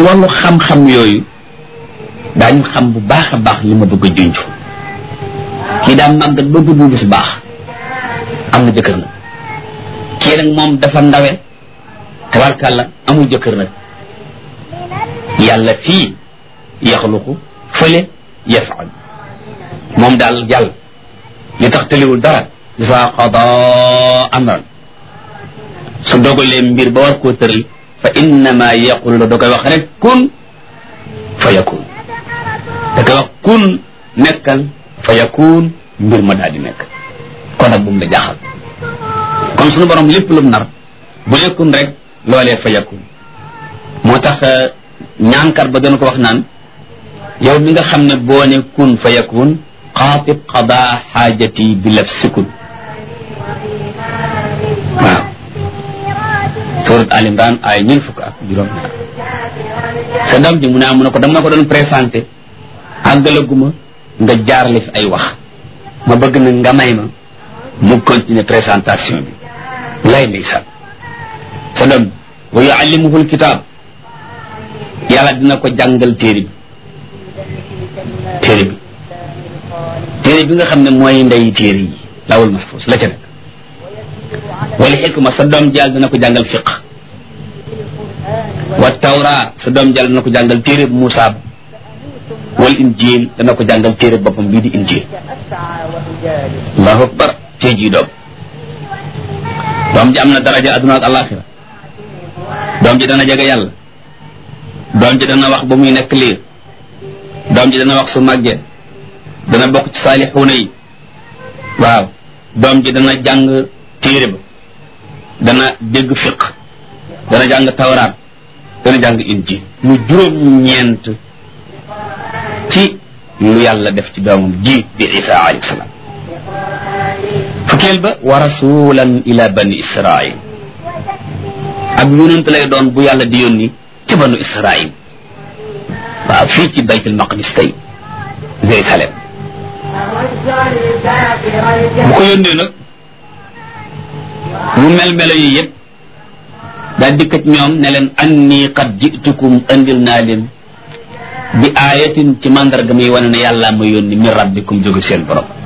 ci wàllu xam-xam yooyu daañu xam bu baax a baax li ma bëgg a junj kii daa màggat ba gudd gis baax am na jëkkër nag kii nag moom dafa ndawe tabarkàlla amul jëkkër nag yàlla fii yaxluqu fële yafaal moom daal yàlla li tax tëliwul dara isa qada amran su dogalee mbir ba war koo tëral fa innama yaqulu la da koy wax rek kun fa yakun da koy wax kun nekkal fa yakun mbir ma daal di nekk kon nag bu mu la jaaxal kon suñu borom lépp lu mu nar bu nekkun rek loolee fa yakun moo tax ñaankat ba doon ko wax naan yow mi nga xam ne boo ne kun fa yakun xaatib qada xaajati bi laf sikun waaw surat al imran ay ñeent fukk ak juróom ñaar sa doom ji mu ne mu ne ko dama ko doon présenté àggalaguma nga jaarale fi ay wax ma bëgg na nga may ma mu continuer présentation bi lay ndeysaan sa doom wa yuallimuhu alkitab yàlla dina ko jàngal téere bi téere bi téere bi nga xam ne mooy ndey téere yi lawul mahfuz la ca nekk wala xikma sa doom jàll dina ko jàngal fiq wa tawra sa doom jàll dina ko jàngal téere bu Muusaa wal injil dana ko jàngal téere boppam bii di injil allahu akbar tey jii doom doom ji am na daraja aduna ak alaxira doom ji dana jege yàlla doom ji dana wax ba muy nekk liir doom ji dana wax su màggee dana bokk ci saalixuuna yi waaw doom ji dana jàng téere ba dana dégg fiq dana jàng tawraat dana jàng injil mu juróom ñeent ci lu yàlla def ci doomam ji di isa alayhi salaam fukkeel ba wa rasulan ila bani israil ak yonent lay doon bu yàlla di yónni ci banu israil waaw fii ci baytul maqdis tey Jérusalem bu ko yónnee nag mu mel melo yi yëpp daal dikkat ñoom ne leen anni qad jitukum andil naa leen bi aayatin ci mandarga muy wane ne yàlla ma yónni min rabbikum jóge seen borom